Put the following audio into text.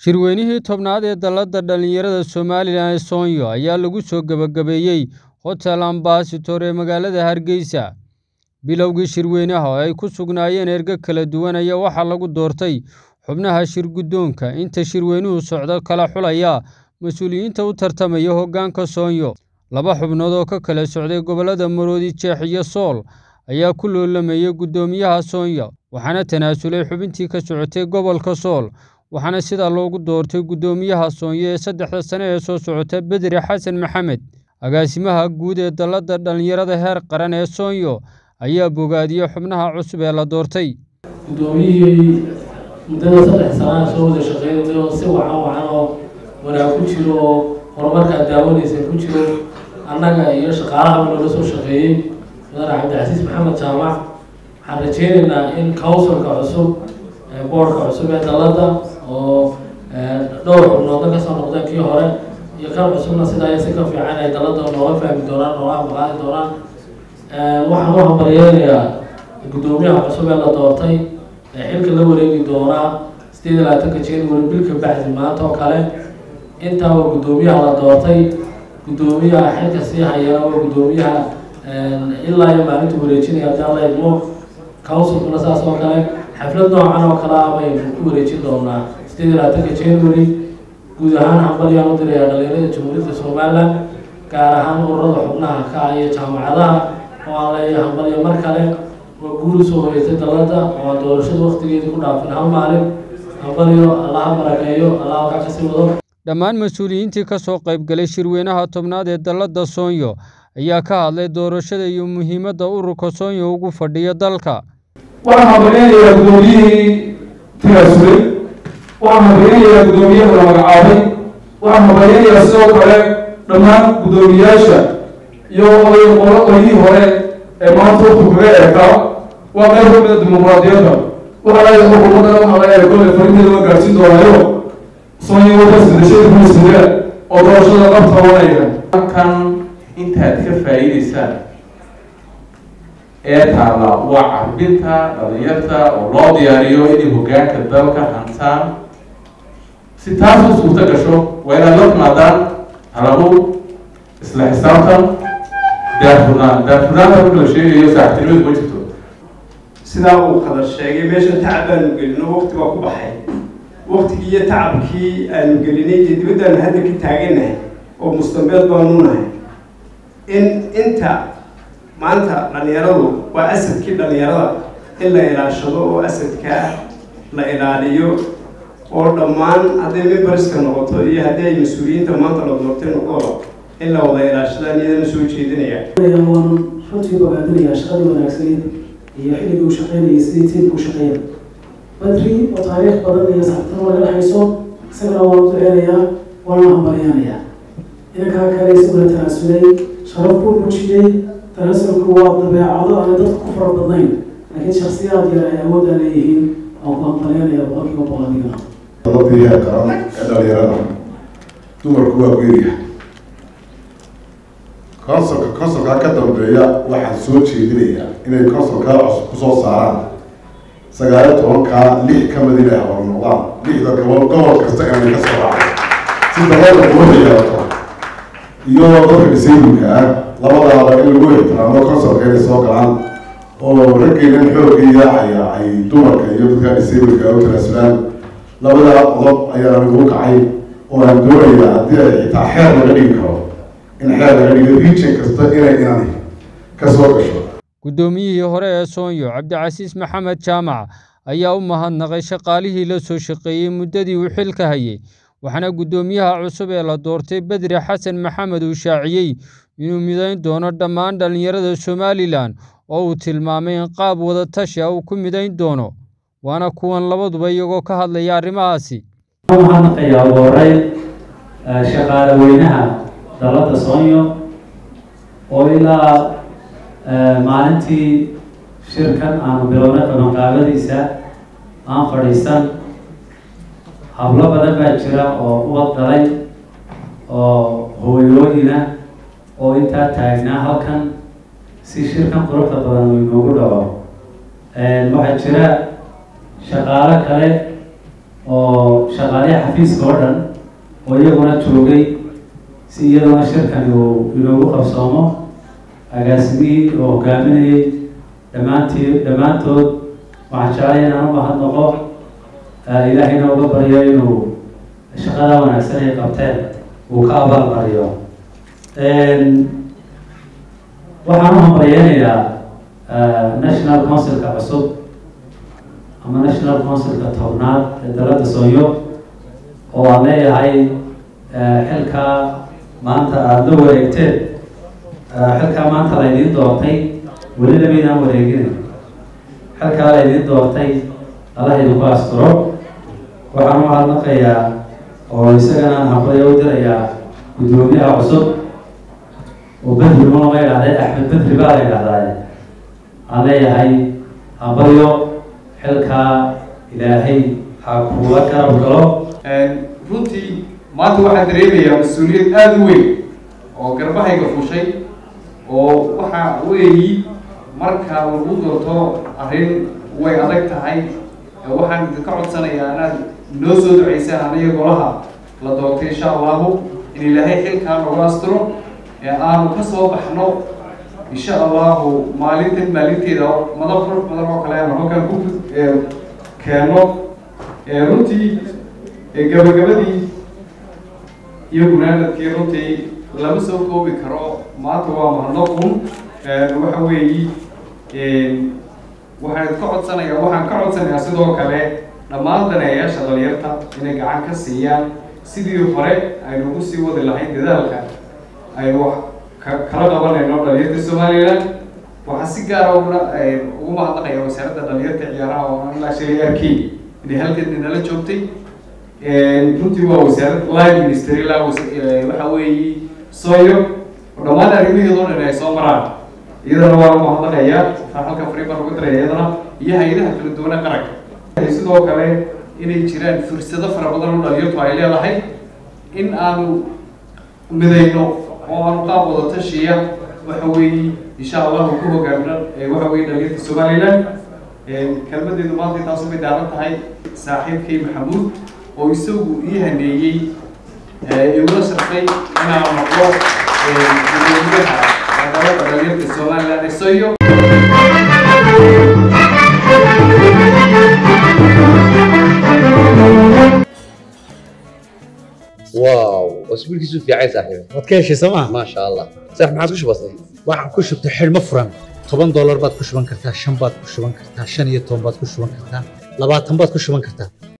Shirweynihii tobnaad ee Dallada Dhallinyarada Somalilan ee Soonyo ayaa lagu soo gabagabeeyey Hotel Ambassador ee magaalada Hargeysa. Bilowgii shirweynaha oo ay ku sugnaayeen ergo kala duwan ayaa waxaa lagu doortay xubnaha shir-guddoonka inta shirweynuhu socdo kala xulaya mas'uuliyiinta u tartamaya hoggaanka Soonyo. Laba xubnood oo ka kala socday gobollada Maroodi Jeex iyo Sool ayaa ku loolamayay guddoomiyaha Soonyo, waxaana tanaasulay xubintii ka socotay gobolka Sool, waxaana sidaa loogu doortay guddoomiyaha Soonyo ee saddexda sane ee soo socota Bedri Xasan Maxamed. Agaasimaha guud ee Dallada Dhallinyarada heer qaran ee Soonyo ayaa bogaadiyey xubnaha cusub ee la doortay. guddoomiyihii muddada saddex sanaa soo wada shaqeynay oo si wacan wacan oo wanaag ku jiro oo horumarkaad daawanaysa ku jiro annaga iyo shaqaalaha noola soo shaqeeyey mudane cabdicasiis maxamed jaamac waxaan rajeynaynaa in councilka cusub boardka cusub ee dalladda oo dhowr xubnoodna kasoo noqdeen kii hore iyo kan cusubna sidaa iyo si ka fiican ay dalladda nooga fahmi doonaan nooga amaqaadi doonaan waxaan u hambalyeynayaa guddoomiyaha cusub ee la doortay ee xilka la wareegi doonaa sideed iyo labaatanka january bilka bacdi maanta oo kale intaa waa guddoomiyaha la doortay guddoomiyaha xilka sii hayana waa guddoomiyaha ilaa iyo maalinta wareejinaya haddii alla idmo councilkuna saas oo kale xaflad noocan oo kale ah baynu ku wareejin doonaa sideed iyo labaatanka january guud ahaan hambalyaan u dirayaa dhalinyarada jamhuuriyadda somaliland gaar ahaan ururada xubnaha ka ah iyo jaamacadaha oo aan leeyahay hambalyo mar kale waa guul soo horeysay dalladda oo aan doorashada waqtigeedii ku dhaafin hal maalin hambalyo allaha barakeeyo allaha halkaa kasii wado Dhammaan mas'uuliyiintii ka soo qayb galay shirweynaha tobnaad ee Dallada Soonyo ayaa ka hadlay doorashada iyo muhiimadda ururka Soonyo ugu fadhiyo dalka. waxaan hambaleynayaa guddoomiyihii tanaasulay waxaan hambaleynayaa guddoomiyaha la magacaabay waxaan hambaleynayaa sidoo kale dhammaan guddoomiyaasha iyo oday qolo qolyihii hore ee maanta waqti kaga eekaa waa qayb ka mid a dimuqraadiyadda waxaa laga xukuumaddan waxaa laga eego ee farinteeda waa gaarsiin doonaayo soonyo wadaas bedashada kulismida oo doorashada qabta wanaya halkan intaad ka faa'iidaysaan ee taalla waa carbinta dhalinyarta oo loo diyaariyo inay hoggaanka dalka hantaan si taas u suurto gasho waa inaad la timaadaan halabu isla xisaabtan daafurnaan daafurnaanta marka la sheegayo saaxiibtinimadu ma jirto sidaa uu qadar sheegay meesha tacab baanu gelino waqti waa ku baxay waqtigii iyo tacabkii aanu gelinay iyo dibaddaanu hadda ka taaganahay oo mustambeed baanu nahay in inta maanta dhalinyaradu waa asadkii dhalinyarada in la ilaashado oo asadkaa la ilaaliyo oo dhammaan hadday memberska noqoto iyo haddii ay mas-uuliyiinta maanta la doortay noqdooba in la wada ilaashadaan iyadana soo jeedinaya waan runtii bogaadinayaa shaqadii wanaagsaneed iyo xilligii uu shaqeynayay sidii tiimku u shaqeeya badri oo taariikh badan iyo saxibtimo laga hayso isagana waan u duceynayaa waana hambalyanayaa inankaa kale isaguna tanaasulay sharaf buu muujiyey tanaasulku waa dabeecado aan dadku ku fara badnayn laakiin shaksiyaad yar ay awooddaa leeyihiin waan ku hambalyanaya boqolkiiba boqol adigana dadkii heer qaran ee dhalinyarada dumarku waa geeriya konsolka konsolkaa ka dambeeya waxaan soo jeedinayaa inay konsolkaa cusub kusoo saaraan sagaaliyo tobankaa lix ka mid inay hor noqdaan lixda gobol gobol kasta inay ka soo raacay si dalada quwada yeelato iyo dadka disaybulka ah labadaaba in lagu ixtiraamo konsolka inay soo galaan oo raggeynan xoogga yaacaya ay dumarka iyo dadka disaybulka u tanaasulaan labadaa qodob ayaa anigu u kacay oo aan doonayaa haddii ay xitaa xeer laga dhigi karo in xeer laga dhigo region kasta inay inani ka soo gasho Guddoomiyihii hore ee Soonyo Cabdicasiis Maxamed Jaamac ayaa u mahadnaqay shaqaalihii la soo shaqeeyey muddadii uu xilka hayay waxaana guddoomiyaha cusub ee la doortay Bedri Xasan Maxamed uu shaaciyey inuu midayn doono dhammaan dhalinyarada Somalilan oo uu tilmaamay in qaab wada tashi ah uu ku midayn doono waana kuwan labaduba iyagoo ka hadlaya arrimahaasi waxaan mahadnaqayaa ugu horeyn shaqaale weynaha dalladda soonyo oo ilaa maalintii shirkan aanu bilownay qabanqaabadiisa aan fadhiisan hablo badan baa jira oo ubad dhalay oo hooyooyina oo intaa taagnaa halkan si shirkan quruxda badan uu inoogu dhaco waxaa jira shaqaalo kale oo shaqaaliha xafiiska oo dhan oo iyaguna joogay si iyaduna shirkani uu inoogu qabsoomo agaasimihii oo hogaaminayay dhammaantii dhammaantood waxaan jeclay inaan u mahadnaqo ilaahayna uga baryo inuu shaqada wanaagsan ay qabteen uu ka abaalmariyo waxaan u hambaryeynayaa national councilka cusub ama national councilka tobnaad ee dalada sooyo oo aan leeyahay xilkaa maanta aada la wareegteen xilkaa maanta laydiin doortay weli lamaydaan wareegin xilkaa laydiin doortay allah idinku asturo waxaan u hadnaqayaa oo isagana hambalyo u dirayaa guddoomiyaha cusub oo bedri ma lama idhahday axmed bedri baa la idhahdaa aan leeyahay hambalyo xilkaa ilaahay ha kuula garab galo runtii maanta waxaan dareemayaa mas-uuliyad aada u weyn oo garbahayga fushay oo waxa weeyi marka lagu doorto arrin way adag tahay waxaan idinka codsanayaa inaad noo soo duceysaan aniga golaha la doortay insha allahu in ilaahay xilkaa nagu asturo aanu ka soo baxno insha allahu maalintan maalinteeda madab qurux badan oo kale aanu halkan ku keeno runtii gabagabadii iyo gunaanadkii runtii lama soo koobi karo maanta waa mahadnaqun waxa weeyi waxaan ka codsanayaa waxaan ka codsanayaa sidoo kale dhammaan daneeyaasha dhalinyarta inay gacan ka siiyaan sidii hore aynu ugu sii wadi lahayn dadaalka aynu wax kala qabanayno dhalinyarta somaliland waxaa si gaara uguna ugu mahadnaqaya wasaaradda dhalinyarta ciyaaraha oo aan ilaa shalay arkay inay halkan nala joogtay runtii waa wasaarad line minister ilaa waxa weeye sooyo oo dhammaan arrimaheeda oo dhan ay soo maraan iyadana waa mahadnaqayaa waxaan halka fariin baan ugu diraya iyadana iyo hay-adaha kala duwana qaranka sidoo kale inay jiraan fursado fara badan oo dhalinyartu ay leedahay in aanu midayno oo aanu qaab wada tashiya waxa weeye insha allahu ku hogaamino waxa weye dhalinyarta somaliland kelmadeedu maanta taasu bay daaran tahay saaxiibkay maxamuud oo isagu ii haneeyey igula sharfay inaan noqdo gudoomiyaha dalada dhalinyarta somaliland ee soyo واو اسبوع كيسو في عايز صاحبي waad ka heshay sooma ما شاء الله صح ما عادش بسيط waxaan ku shubtay xidhmo furan toban doolar baad ku shuban kartaa shan baad ku shuban kartaa shan iyo toban baad ku shuban kartaa labaatan baad ku shuban kartaa